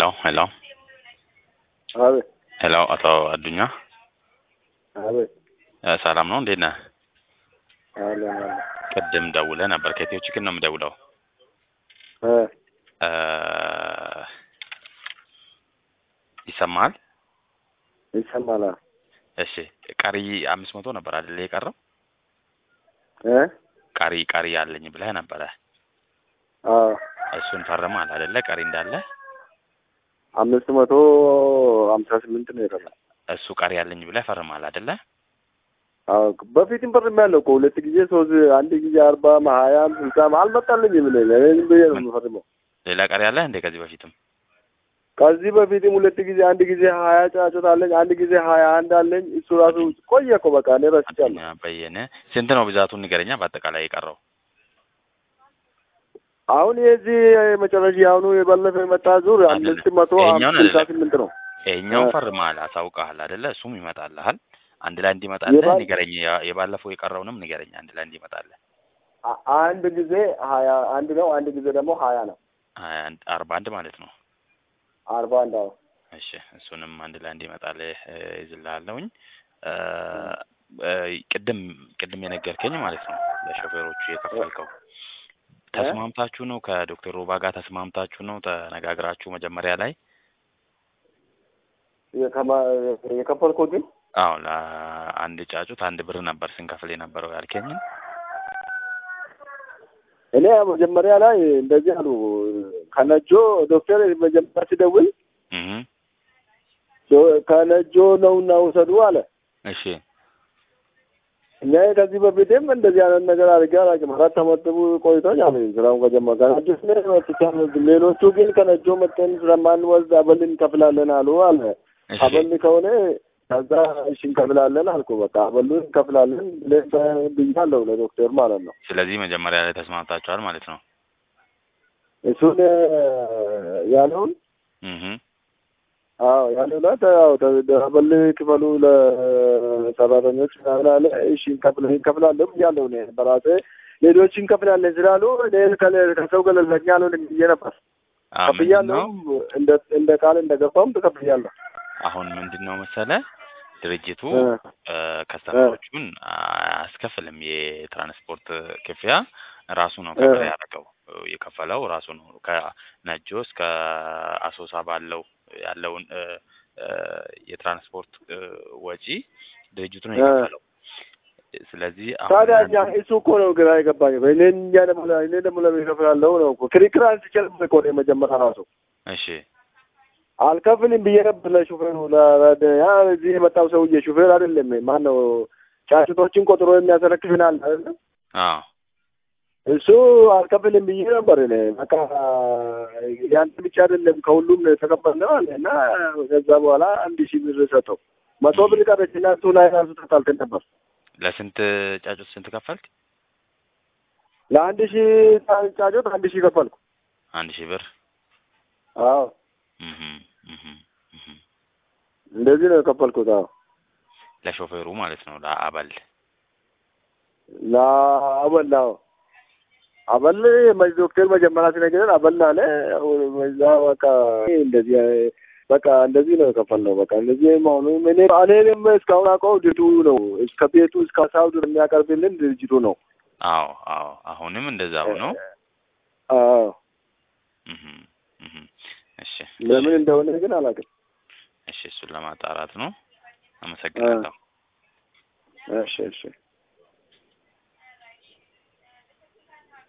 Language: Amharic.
ሄሎ አቤት ሄሎ፣ አቶ አዱኛ አቤት እ ሰላም ነው? እንዴት ነህ? አለ አለ ቅድም ደውለህ ነበር። ከኢትዮ ችግር ነው የምደውለው። እ እ ይሰማሃል? ይሰማል። አዎ። እሺ፣ ቀሪ አምስት መቶ ነበር አይደል የቀረው? እ ቀሪ ቀሪ ያለኝ ብለህ ነበረ። አዎ እሱን ፈርመሃል አይደለ? ቀሪ እንዳለ አምስት መቶ ሀምሳ ስምንት ነው የቀረው። እሱ ቀሪ ያለኝ ብለህ ፈርመሃል አይደለ? አዎ በፊትም ፈርሜያለሁ እኮ ሁለት ጊዜ ሶስት አንድ ጊዜ አርባም ሀያም ስልሳም አልመጣልኝም። እኔ እኔ ዝም ብዬ ነው የምፈርመው። ሌላ ቀሪ አለህ እንዴ? ከዚህ በፊትም ከዚህ በፊትም ሁለት ጊዜ አንድ ጊዜ ሀያ ጫጩት አለኝ፣ አንድ ጊዜ ሀያ አንድ አለኝ። እሱ ራሱ ቆየ እኮ በቃ እኔ ረስቻለሁ። አዱኛ በየነ ስንት ነው ብዛቱን ንገረኛ። በአጠቃላይ የቀረው አሁን የዚህ መጨረሻ አሁኑ የባለፈው የመጣ ዙር አምስት መቶ ይሄኛውን ስልሳ አይደለም። ስምንት ነው። ይሄኛውን እ ፈርመሃል፣ አሳውቀሃል አይደለ? እሱም ይመጣልሃል። አንድ ላይ እንዲመጣልህ የባል- ንገረኝ። ያ- የባለፈው የቀረውንም ንገረኝ አንድ ላይ እንዲመጣልህ። አ- አንድ ጊዜ ሀያ አንድ ነው፣ አንድ ጊዜ ደግሞ ሀያ ነው። ሀያ አንድ አርባ አንድ ማለት ነው። አርባ አንድ አዎ። እሺ እሱንም አንድ ላይ እንዲመጣልህ እ፣ ይዝልሃለሁኝ። እ፣ እ፣ ቅድም ቅድም የነገርከኝ ማለት ነው ለሾፌሮቹ የከፈልከው ተስማምታችሁ ነው? ከዶክተር ሮባ ጋር ተስማምታችሁ ነው? ተነጋግራችሁ መጀመሪያ ላይ? የከማ- የከፈልኩት ግን አዎ ለአንድ ጫጩት አንድ ብር ነበር ስንከፍል የነበረው ያልከኝን። እኔ መጀመሪያ ላይ እንደዚህ አሉ። ከነጆ ዶክተር መጀመሪያ ሲደውል እህ ዶ- ከነጆ ነውና ውሰዱ አለ። እሺ እኛ ከዚህ በፊትም እንደዚህ አይነት ነገር አድርጌ አላውቅም። አራት አመት ቆይቶኝ አለ ስራውን ከጀመረ ከነጆ ስለ መጥቻለሁ። ሌሎቹ ግን ከነጆ መጠን ስለማንወስድ አበል እንከፍላለን አሉ አለ። እሺ አበል ከሆነ ከዛ እሺ እንከፍላለን አልኩ። በቃ አበሉ እንከፍላለን ብለን ብያለሁ ለዶክተር ማለት ነው። ስለዚህ መጀመሪያ ላይ ተስማምታችኋል ማለት ነው። እሱን ያለውን እህ አዎ ያለው ላይ ያው አበል ክፈሉ ለሰራተኞች ምናምን አለ። እሺ እንከፍል እንከፍላለን ብያለሁ እኔ በራሴ ሌሎች እንከፍላለን ስላሉ እኔ ከለ- ከሰው ገለልተኛ አልሆንም ብዬ ነበር። አ ከፍያለሁ ምንድነው እንደ እንደ ቃል እንደገባም ተከፍያለሁ። አሁን ምንድነው መሰለ ድርጅቱ እ እ፣ ከስተመሮቹን አያስከፍልም። የትራንስፖርት ክፍያ ራሱ ነው ከበር ያደረገው የከፈለው ራሱ ነው። ከነጆ እስከ አሶሳ ባለው ያለውን እ፣ እ፣ የትራንስፖርት እ፣ ወጪ ድርጅቱ ነው እ። የከፈለው። ስለዚህ ታዲያ አሁን እኛ እሱ እኮ ነው ግራ የገባኝ። እኔ እኛ ደግሞ እኔ ደግሞ ለምን እከፍላለሁ ነው እኮ ክርክር አንስችልም እኮ ነው የመጀመሪያ ራሱ እሺ አልከፍልም ብዬ ነበር ለሹፌሩ ለ- ያ እዚህ የመጣው ሰውዬ ሹፌር አይደለም ማን ነው ጫጩቶችን ቆጥሮ የሚያስረክብናል አይደለም አዎ እሱ አልከፍልም ብዬ ነበር እኔ በቃ ያንተ ብቻ አይደለም ከሁሉም ነው የተቀበልነው አለ እና ከዛ በኋላ አንድ ሺህ ብር ሰጠው መቶ ብር ቀረች እና እሱ ላይ ራሱ ተጣልተን ነበር ለስንት ጫጩት ስንት ከፈልክ? ለአንድ ሺህ ጫ- ጫጩት አንድ ሺህ ከፈልኩ አንድ ሺህ ብር አዎ እህ እህ እህ እንደዚህ ነው የከፈልኩት አዎ ለሾፌሩ ማለት ነው ለአበል ለአበል አዎ አበል መ- ዶክተር መጀመሪያ ሲነግረን አበል አለ በዛ በቃ እንደዚህ በቃ እንደዚህ ነው የከፈልነው። በቃ እንደዚህ መሆኑ እኔ እኔም እስካሁን አውቀው ድርጅቱ ነው እስከ ቤቱ እስከ ሳውድ የሚያቀርብልን ድርጅቱ ነው። አዎ አዎ አሁንም እንደዛው ነው። አዎ እህ እህ እሺ ለምን እንደሆነ ግን አላውቅም። እሺ እሱን ለማጣራት ነው። አመሰግናለሁ። እሺ እሺ